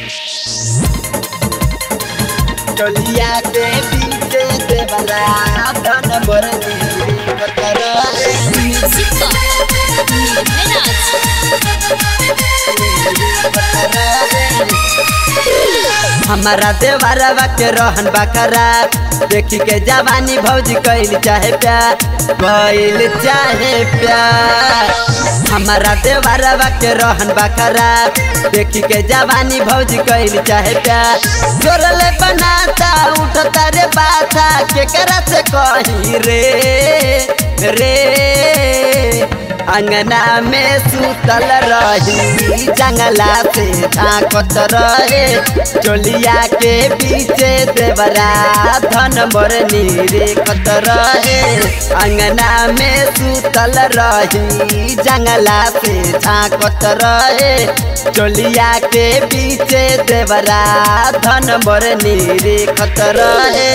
टोलिया के पीछे देवरा धन बरनी कतर म्यूजिक का निर्भय हमारा देवरवा के रहन बकरा देखी के जवानी भौजी कैल चाहे प्यार कैल चाहे प्यार हमारा देवरवा के रहन बकरा देखी के जवानी भौजी कैल चाहे प्यार जोरले बनाता उठता रे बाता केकरा से कही रे रे अंगना में सुतल रही जंगला से झांकत रहे चोलिया के पीछे देवरा धन बरनी रेखत रहे अंगना में सुतल रही जंगला से झांकत रहे चोलिया के पीछे देवरा धन बरनी रेखत रहे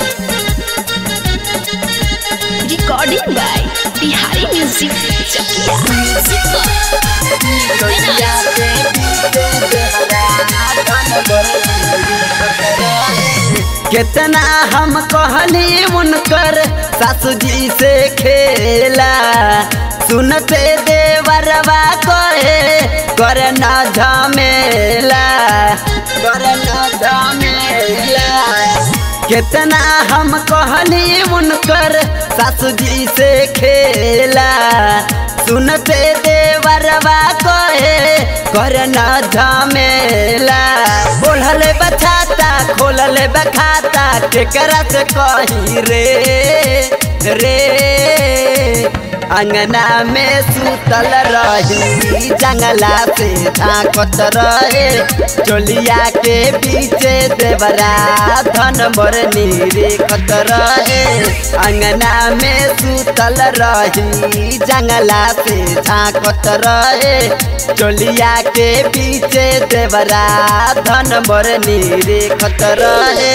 recording by Bihari music Chakia music का चोलिया निर्भय के पीछे देवरा धन बरनी रेखत रहे कितना हम कहनी उनकर सासू जी से खेला सुनते देवरवा कहे कर न झमेला कर न झमेला कितना हम कहनी उनकर सासू जी से खेला सुनते देवरवा कहे कर न झमेला बोलल बछाता खोलल बखाता केकरा से कही रे रे अंगना में सुतल रही जंगला से झांकत रहे चोलिया के पीछे देवरा धन बरनी रेखत रहे अंगना में सुतल रही जंगला से झांकत रहे चोलिया के पीछे देवरा धन बरनी रेखत रहे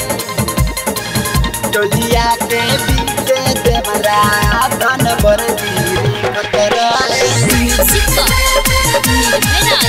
टोलिया के पीछे देवरा धन बरनी रेखत रहे म्यूजिक का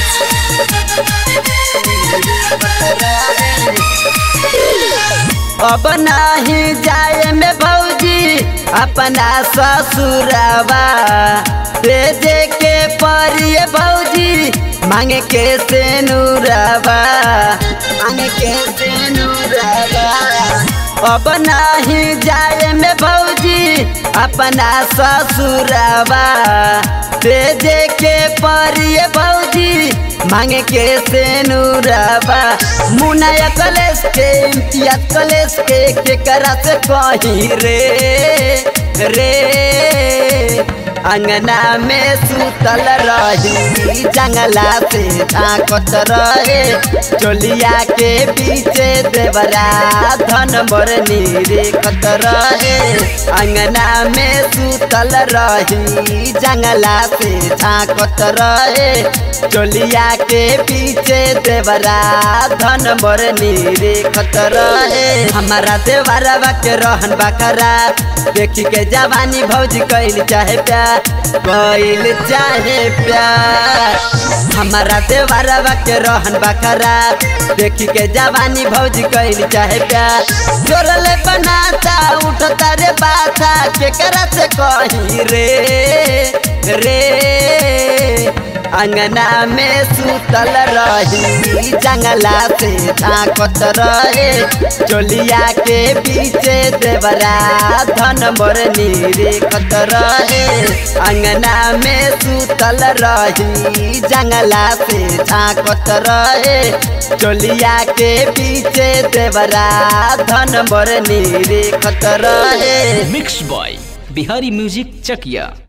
निर्भय अब नहीं जाए में भौजी अपना ससुरवा भेजे के परिए भौजी मांगे के सेनुरवा मांगे के सेनुरवा अब नहीं जाए में भौजी अपना ससुरवा भेजे के परिए भौजी मांगे के सेनुरवा मुनाया कलेस के इम्तियाज कलेस के केकरा से कही रे रे अंगना में सुतल रही जंगला से झांकत रहे चोलिया के पीछे देवरा धन बरनी रेखत रहे अंगना में सुतल रही जंगला से झांकत रहे चोलिया के पीछे देवरा धन बरनी रेखत रहे हमारा देवरवा के रहन बकरा देखी के जवानी भौजी कैल चाहे प्यार कैल चाहे प्यार हमारा देवरवा के रहन बकरा देखी के जवानी भौजी कैल चाहे प्यार जोरले बनाता उठता रे बाता केकरा से कही रे रे अंगना में सुतल रही जंगला से झांकत रहे चोलिया के पीछे देवरा धन बरनी रेखत रहे अंगना में सुतल रही जंगला से झांकत रहे चोलिया के पीछे देवरा धन बरनी रेखत रहे mix by Bihari music Chakiya